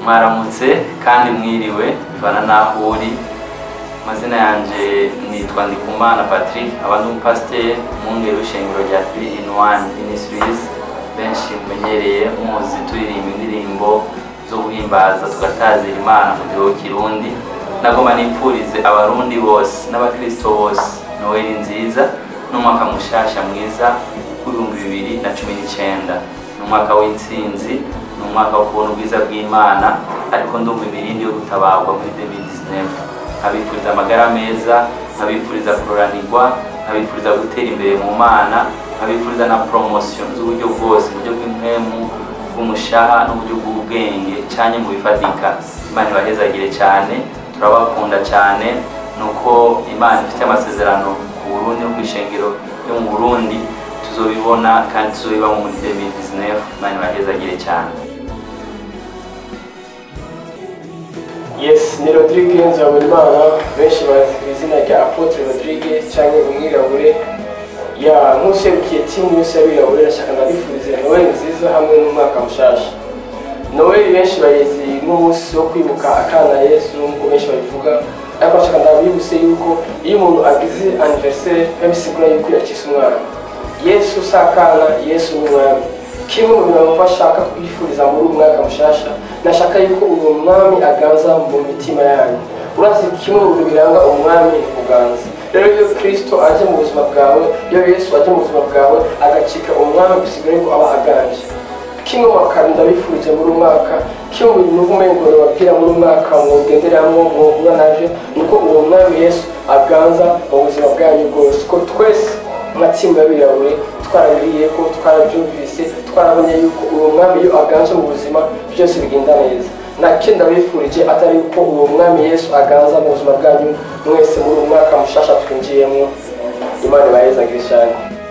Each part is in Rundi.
mwaramutse kandi mwiriwe bivana n'aho uri amazina yanjye nitwa ndikumana patrick abandi umupasiteri umwungeri w'ishengero rya three in one ministries benshi mumenyereye muzi turirimba indirimbo zo guhimbaza tugatazira imana mu gihugu kirundi nagomba nipfurize abarundi bose n'abakristo bose noweli nziza n'umwaka mushasha mwiza w'ibihumbi bibiri na cumi n'icyenda ni umwaka w'intsinzi ni umwaka wo kubona ubwiza bw'imana ariko ndumva imirindi yo gutabarwa muri 2019 nkabifuriza amagara meza nkabifuriza kuroranirwa nkabifuriza gutera imbere mu mana nkabifuriza na promotion z'uburyo bwose uburyo bw'impemu bw'umushaha n'uburyo bw'ubwenge cyane mu bifatika imana ibahezagire cyane turabakunda cyane nuko imana ifite amasezerano ku burundi no ku ishengero ryo mu burundi tuzobibona kandi tuzobibamo muri 2019 imana ibahezagire cyane yes ni rodrigue nzabonimana benshi bazi ku izina rya apotre rodrigue cyangwa umwirabure ya nk'userukiye timu yose y'abirabure ndashaka ndabifurize noweli nziza hamwe n'umwaka mushasha noweli benshi bayizi nk'umunsi wo kwibuka akana yesu nk'uko benshi babivuga ariko ndashaka ndabibuse yuko iyo umuntu agize anniversaire biba bisigura yuko yakize umwana yesu si akana yesu ni umwami kimwe mu bintu numva ashaka kwifuriza muri uyu mwaka mushasha nashaka yuko uyu mwami aganza mu mitima yanyu urazi kimwe mu bintu biranga umwami ni kuganza rero iyo kristo aje mu buzima bwawe iyo yesu aje mu buzima bwawe agacika umwami bisigura yuko aba aganje kimwe mu makamyo ndabifurije muri uyu mwaka kimwe mu bintu umengo babwira muri uyu mwaka mugenderamo muhura navyo ni uko uwo mwami yesu aganza mu buzima bwanyu bwose ko twese nka timu y'abirabure twarabiriye ko twarabyumvise twarabonye yuko uwo mwami iyo aganje mu buzima byose bigenda neza nake ndabifurije atari yuko uwo mwami yesu aganza mu buzima bwanyu mwese muri uwo mwaka mushasha twinjiyemo imana ibahezagire cyane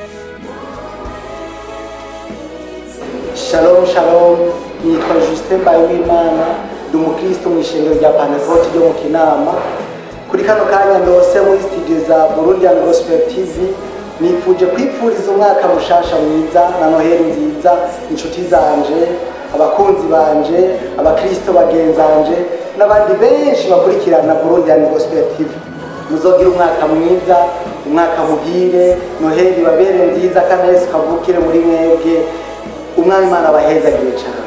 shalom shalom nitwa justin mbayimana ndi umukristo mu ishengero rya panevote ryo mu kinama kuri kano kanya ndose muri studio za burundian gospel tv nifuje kwipfuriza umwaka mushasha mwiza na noheli nziza inshuti zanje abakunzi banje abakristo bagenzanje n'abandi benshi bakurikirana burundian gospel tv muzogira umwaka mwiza umwaka muhire noheli babere nziza kandi yesu kavukire muri mwebwe umwami imana abahezagire cyane